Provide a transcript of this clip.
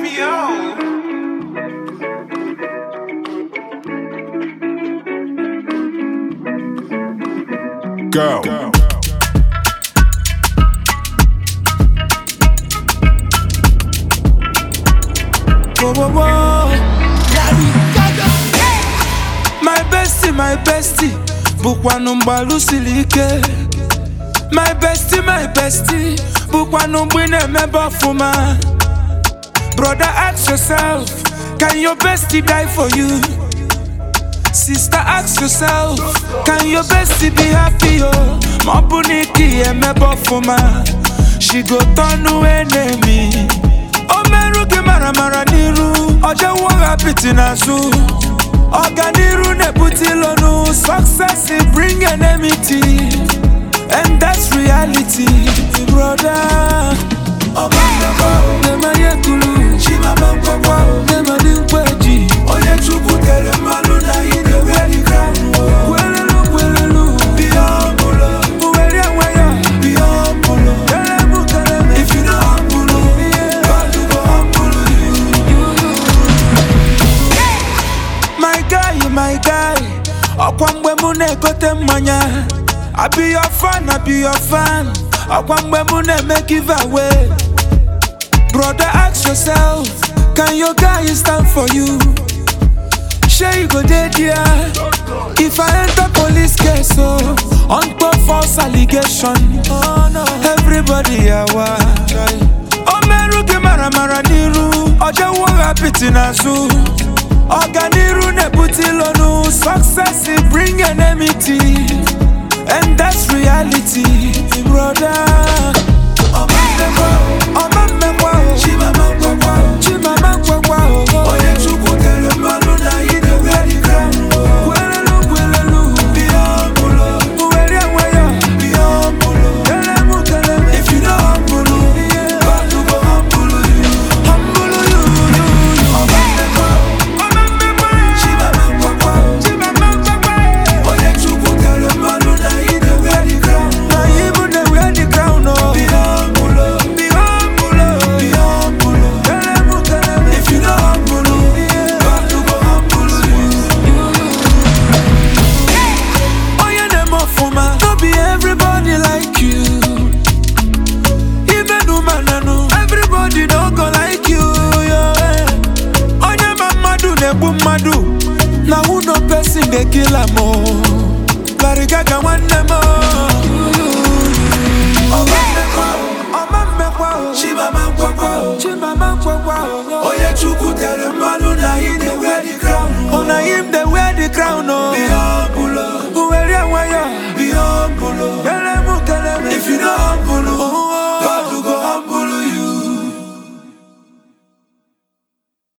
Yo. Go. Whoa, whoa, whoa. My bestie, my bestie bụkwanụ mgbalụ siri ike My bestie, my bestie bụkwanụ mgbe ị na-emebe ọfụma Brother ask yourself, can your bestie die for you? Sister ask yourself, can your bestie be happy oh? Ma ọ bụ na ike ya emebe ọfụma She go turn to enemy O merụ gị mara mara n'iru Ọ jewo ha apịtị n'azụ Ọganiru na-ebute ilonu Success it bring enmity And that's reality Brother Nemanye kulu Nemadi nkweji Onye Chukwu tere mmanụ na ị na-eweri crown Kwelelu kwelelu Uweri enwe ya Kelemu kelemu If you no humble God go humble you My guy, my guy Ọkwa mgbe mụ na-egote mmanya I be your fan, I be your fan Ọkwa mgbe mụ na-eme give away Brother ask yourself Can your guy stand for you? Shey you go dey there If I enter police case oh On top false allegation Everybody awa O merụ gị mara mara n'iru Ọ jewo ha apịtị n'azụ Ọganiru na-ebute ilonu Success it bring enmity And that's reality Brother Ọma mmekwa o Chimama nkwekwa o Onye Chukwu tere mmanụ na ị na-eweri crown Kwelelu kwelelu Uweri enwe ya Kelemu kelemu If you no humble God go humble you Humble you, you, you Ọma mmekwa Chimama nkwekwa Chimama nkwekwa Onye Chukwu tere mmanụ na ị na-eweri crown Na ị bụ na-eweri crown o Be humble Be humble Be humble Kelemu kelemu If you no humble God go humble you Onye na-eme ọfụma No be everybody like you Even ụmananụ Everybody no go like you yo, eh. Onye ma mmadụ na-egbu mmadụ Na who no person dey kill am o Larigaga nwanne m o. Ọma mmekwa o, ọma mmekwa o. Chimama nkwekwa o. Chimama nkwekwa o. Onye Chukwu tere mmanụ na ị